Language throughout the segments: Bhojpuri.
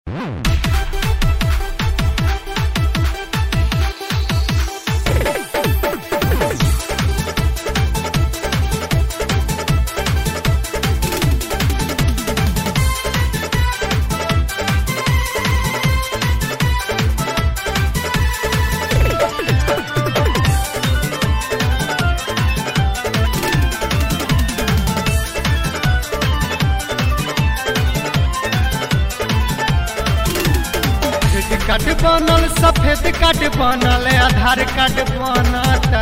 क्रेडिट कार्ड बनल सफेद कार्ड बनल आधार कार्ड बनता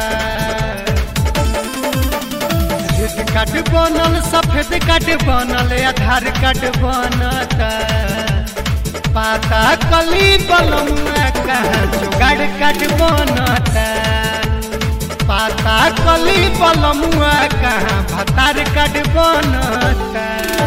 क्रेडिट कार्ड बनल सफेद कार्ड बनल आधार कार्ड बनता पाता कली बलमुआ कहाँ जुगाड़ कार्ड बनता पाता कली बलमुआ कहाँ भतार कार्ड बनता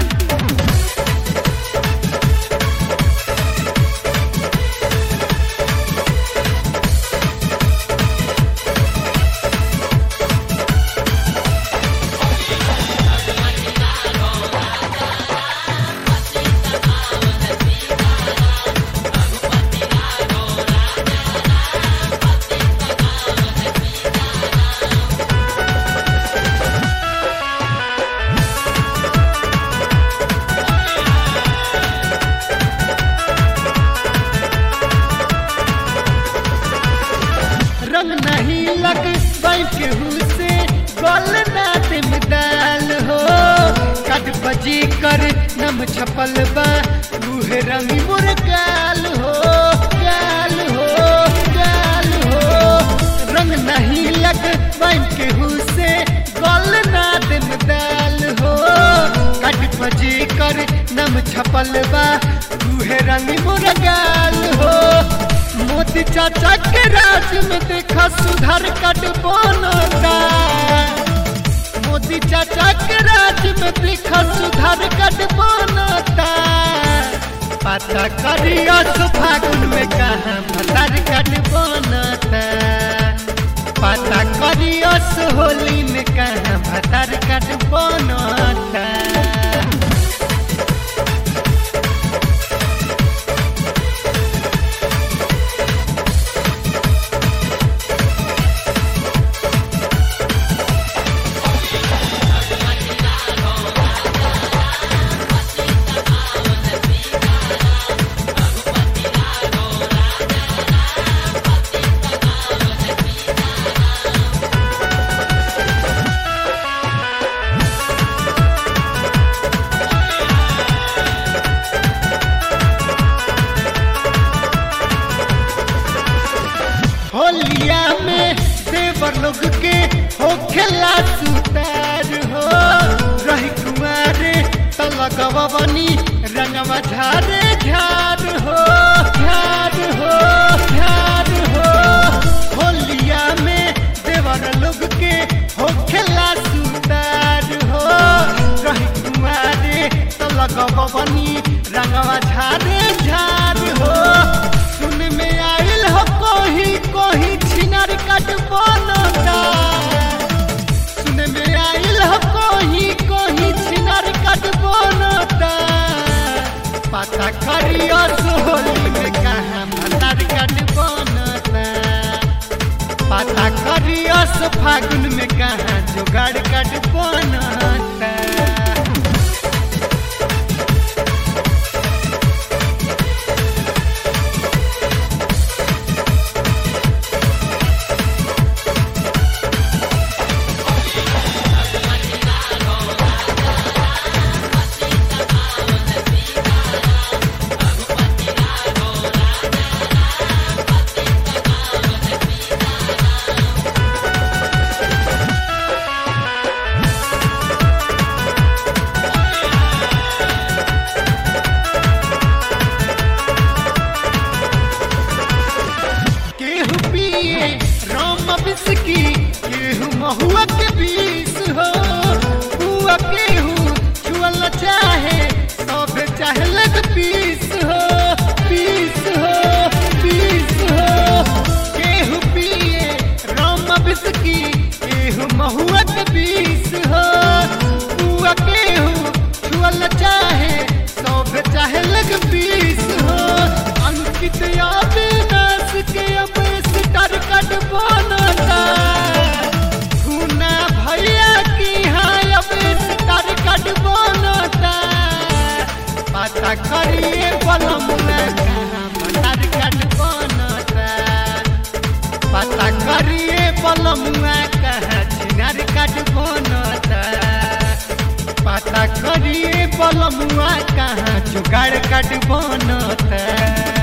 रंग नहीं लग केहू से गोल ना दिम दाल हो कट बजी कर नम छपल बा रूहे रंग मुर गाल हो गाल हो गाल हो रंग नहीं लग केहू से गोल ना दिम दाल हो कट बजी कर नम छपल बा रूहे रंग मुर गाल हो मोदी चाचा के राज में देखा सुधार कट बनता मोदी चाचा के राज में देखा सुधार कट बनता पता करियो तो फागुन में कहा भतार कट बनता पता करियो सो होली में कहा भतार कट बनता होलिया में देवर लोग के हो खेला सुतार हो रही कुमारे तलगवा बनी रंगवा झारे झार हो झार हो झार हो होलिया में देवर लोग के हो खेला सुतार हो रही कुमारे तलगवा बनी रंगवा झारे झार हो सुन में आइल हो कोही कोही छिनर कट बनता सुन में आइल हो कोही कोही छिनर कट बनता पता करियो सोहली में कहाँ भतार कट बनता पता करियो सो फागुन में कहाँ जुगाड़ कट बनता करिए बलमुआ कहाँ भतार काट बनता पता करिए बलमुआ कहाँ छिनार काट बनता पता करिए बलमुआ कहाँ जुगाड़ काट बनता